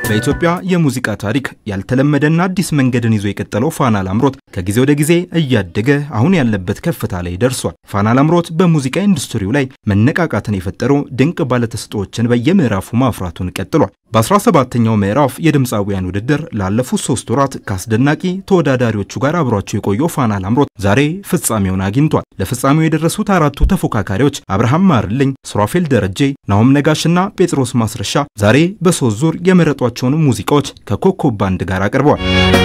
በኢትዮጵያ የሙዚቃ ታሪክ ያልተለመደና አዲስ መንገድን ይዞ የቀጠለው ፋና ላምሮት ከጊዜ ወደ ጊዜ እያደገ አሁን ያለበት ከፍታ ላይ ደርሷል። ፋና ላምሮት በሙዚቃ ኢንዱስትሪው ላይ መነቃቃትን የፈጠሩ ድንቅ ባለተሰጥኦዎችን በየምዕራፉ ማፍራቱን ቀጥሏል። በ17ኛው ምዕራፍ የድምፃውያን ውድድር ላለፉት ሶስት ወራት ከአስደናቂ ተወዳዳሪዎቹ ጋር አብሯቸው የቆየው ፋና ላምሮት ዛሬ ፍጻሜውን አግኝቷል። ለፍጻሜው የደረሱት አራቱ ተፎካካሪዎች አብርሃም ማርልኝ፣ ሱራፌል ደረጄ፣ ናሆም ነጋሽና ጴጥሮስ ማስረሻ ዛሬ በሶስት ዙር የመረጧቸውን ሙዚቃዎች ከኮከብ ባንድ ጋር አቅርበዋል።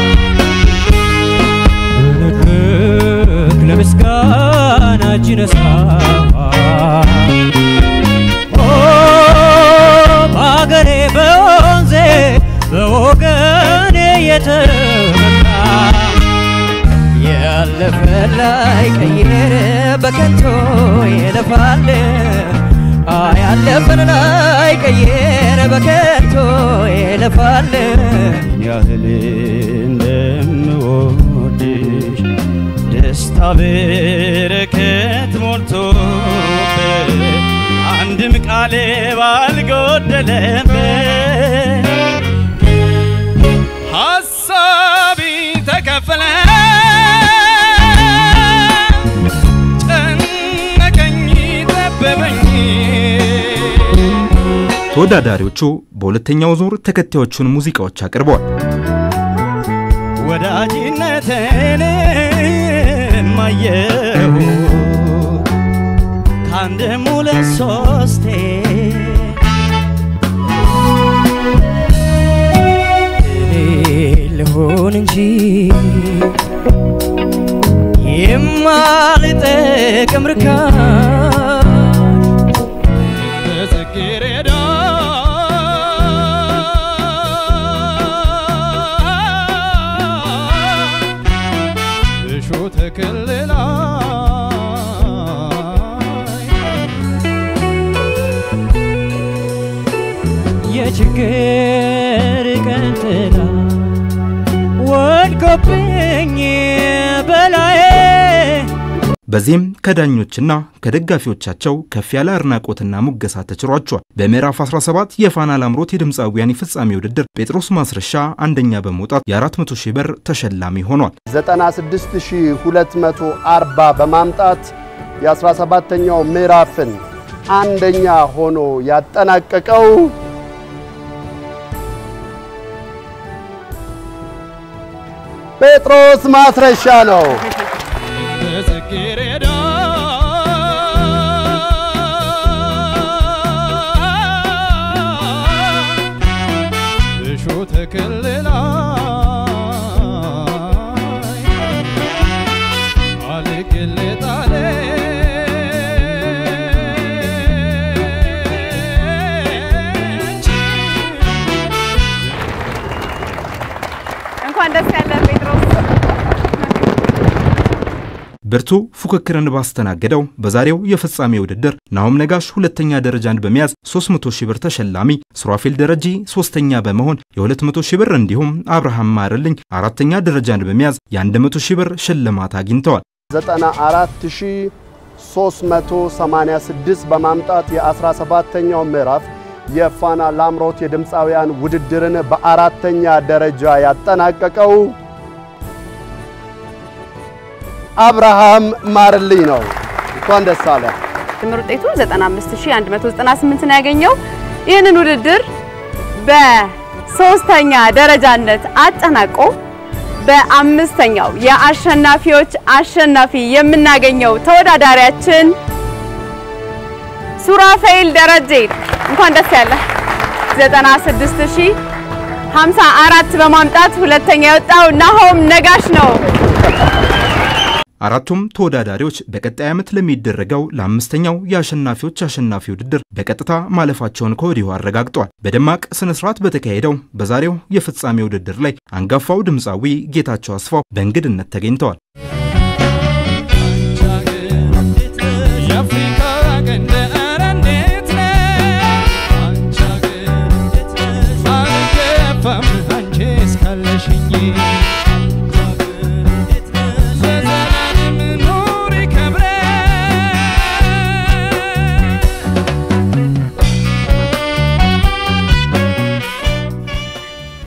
ለምስጋና እጅ ነሳ በአገሬ በወንዜ በወገኔ የተመካ ያለፈ ላይ ቀየረ በከንቶ የለፋል ያለፈን ላይ ቀየረ በከንቶ የለፋል ያህል እንደምወድሽ ደስታ በረከት ሞልቶበት አንድም ቃሌ ባልጎደለበት ሀሳቢ ተከፈለ ጨነቀኝ ጠበበኝ ተወዳዳሪዎቹ በሁለተኛው ዙር ተከታዮቹን ሙዚቃዎች አቅርበዋል። ወዳጅነትን ማየሁ ከአንድም ሁለት ሶስቴ እኔ ልሆን እንጂ የማልጠቅም ርካሽ በጽጌረዳ እሾህ ተክል ላይ የችግር ቀን ጥላ ወድቆብኝ በላዬ በዚህም ከዳኞችና ከደጋፊዎቻቸው ከፍ ያለ አድናቆትና ሙገሳ ተችሯቸዋል። በምዕራፍ 17 የፋና ላምሮት የድምፃውያን የፍጻሜ ውድድር ጴጥሮስ ማስረሻ አንደኛ በመውጣት የ400 ሺህ ብር ተሸላሚ ሆኗል። 96240 በማምጣት የ17ኛው ምዕራፍን አንደኛ ሆኖ ያጠናቀቀው ጴጥሮስ ማስረሻ ነው። በጽጌረዳ እሾህ ተክል ላይ አልቅልጥ አለች። እንኳን ደስ ያለ ጴጥሮስ። ብርቱ ፉክክርን ባስተናገደው በዛሬው የፍጻሜ ውድድር ናሆም ነጋሽ ሁለተኛ ደረጃን በመያዝ 300 ሺህ ብር ተሸላሚ፣ ሱራፌል ደረጄ ሶስተኛ በመሆን የ200 ሺህ ብር እንዲሁም አብርሃም ማርልኝ አራተኛ ደረጃን በመያዝ የ100 ሺህ ብር ሽልማት አግኝተዋል። 94386 በማምጣት የ17ኛው ምዕራፍ የፋና ላምሮት የድምፃውያን ውድድርን በአራተኛ ደረጃ ያጠናቀቀው አብርሃም ማርልኝ ነው። እንኳን ደስ አለ። ድምር ውጤቱ 95198 ነው ያገኘው። ይህንን ውድድር በሶስተኛ ደረጃነት አጠናቆ በአምስተኛው የአሸናፊዎች አሸናፊ የምናገኘው ተወዳዳሪያችን ሱራፌል ደረጄ እንኳን ደስ ያለ 96054 በማምጣት ሁለተኛ የወጣው ናሆም ነጋሽ ነው። አራቱም ተወዳዳሪዎች በቀጣይ ዓመት ለሚደረገው ለአምስተኛው የአሸናፊዎች አሸናፊ ውድድር በቀጥታ ማለፋቸውን ከወዲሁ አረጋግጠዋል። በደማቅ ስነ ስርዓት በተካሄደው በዛሬው የፍጻሜ ውድድር ላይ አንጋፋው ድምፃዊ ጌታቸው አስፋው በእንግድነት ተገኝተዋል። የአፍሪካ